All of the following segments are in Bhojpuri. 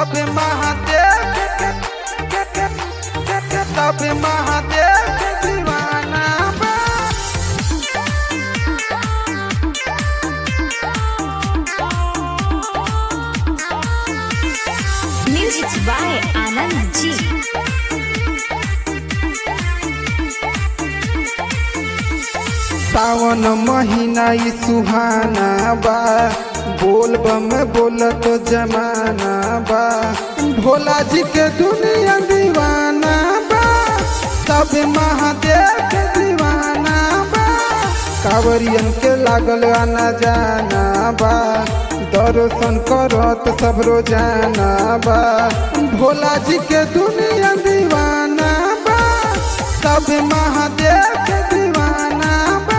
सब महादेव के- के- के- के- के सब महादेव के दीवाना बा Music by Anand G. सावन महीना ई सुहाना बा बोल बम बोलत जमाना बा भोला जी के दुनिया दीवाना बा सब महादेव के दीवाना बा कांवरियन के लागल आना जाना बा दर्शन करत सब रोजाना बा भोला जी के दुनिया दीवाना बा सब महादेव के दीवाना बा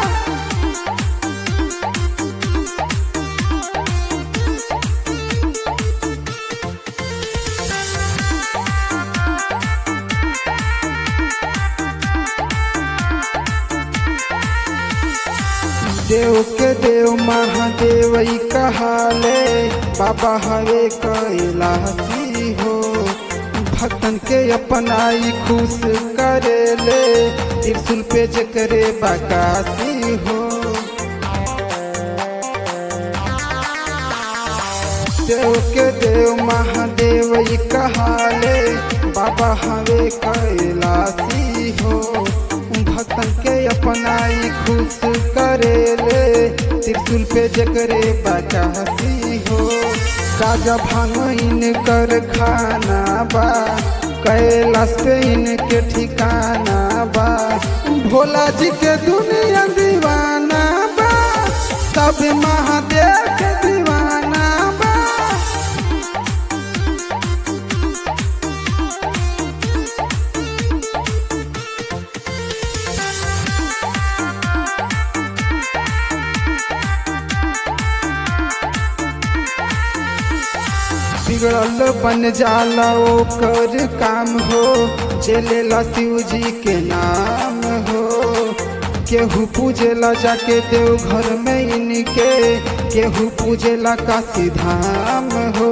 देव के देव महादेव ई कहाले बाबा हवे कैलासी हो भक्तन के अपनाई खुश करेले त्रिशूल पे जे करे बकासी हो देव के देव महादेव ई कहाले बाबा हवे कैलासी हो भक्तन के अपनाई खुश करेले त्रिशूल पे जकरे बचासी हो गाजा भांग इनकर खाना बा कैलाश पे इनके ठिकाना बा भोला जी के दुनिया दीवाना बा सब महादेव के दीवाना बा बिगड़ल बन जाला ओकर काम हो चलेला शिव जी के नाम हो केहू पूजेला जाके देव घर में इनके केहू पूजेला काशी धाम हो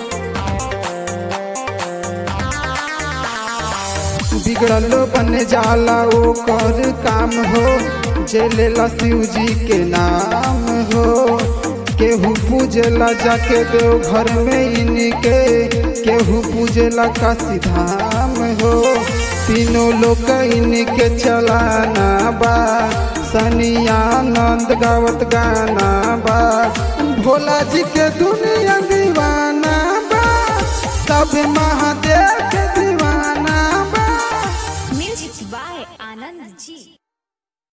बिगड़ल बन जाला ओकर काम हो चलेला शिव जी के नाम हो केहू पूजेला जाके देव घर में इनके केहू पूजेला काशी धाम हो तीनों लोग इनके चलाना बा सनियानंद गावत गाना बा भोला जी के दुनिया दीवाना बा सब महादेव के दीवाना बा Music by Anand G.